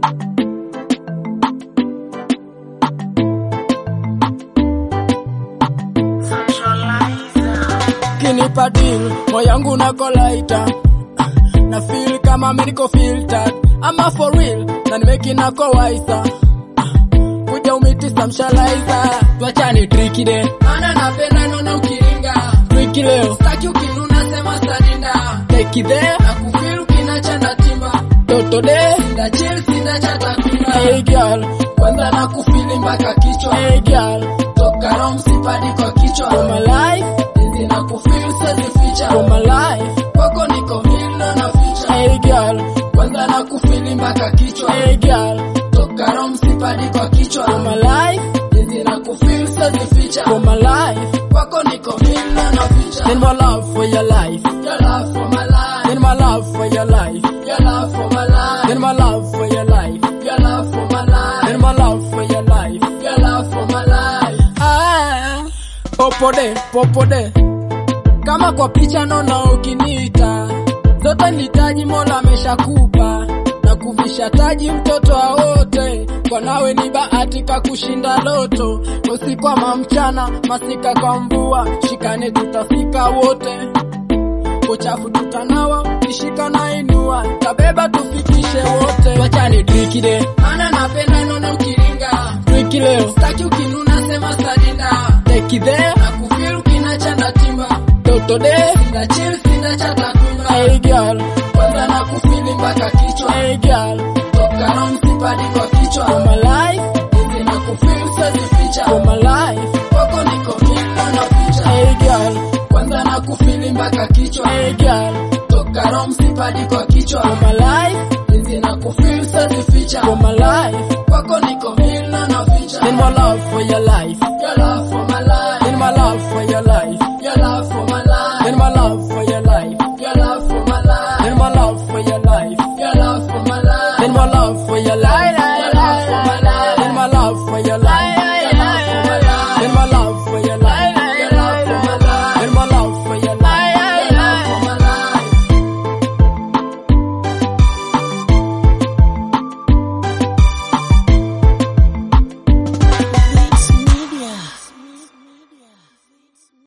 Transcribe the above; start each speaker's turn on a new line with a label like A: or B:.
A: Kinipa deal, moyo wangu nako laita na feel kama mimi niko filtered ama for real na nimeki nako waisa kuja umiti samshalaiza tuachane triki de maana napenda nona ukiringa triki leo staki ukinuna sema sadinda teki de na kufeel ukinacha na timba toto de sinda chill sinda chata kuna hey girl kwanza na kufili mpaka kichwa hey girl toka rom sipadi kwa kichwa for my life Hizi na kufeel sezi ficha for my life kwako niko hilo na ficha hey girl kwanza na kufili mpaka kichwa hey girl toka rom sipadi kwa kichwa for my life Hizi na kufeel sezi ficha for my life kwako niko hilo na ficha in my love for your life your love for my life in my love for your life your love for my life in my love for your life your love for my life in my love for your life your love for my life ah popode popode kama kwa picha naona ukiniita zote nitaji mola ameshakupa na kuvisha taji mtoto awote kwa nawe ni bahatika kushinda loto usiku ama mchana masika kwa mvua shikane tutafika wote uchafu tutanawa kishika na inua tabeba tufikishe wote wachani triki de maana napenda nona ukiringa triki leo staki ukinuna sema sadinda teki de na kufil ukinacha na timba toto de sinda chill sinda chata kuna hey girl kwanza na kufili mpaka kichwa hey girl toka na msipadi kwa kichwa for my life hizi na kufil sezi ficha for my life kwako niko hilo na ficha hey girl kwanza na kufili mpaka kichwa hey girl toka rom sipadi kwa kichwa for my life hizi na kufil sezi ficha for my life kwako niko hilo na ficha in my love for your life your love for my life in my love for your life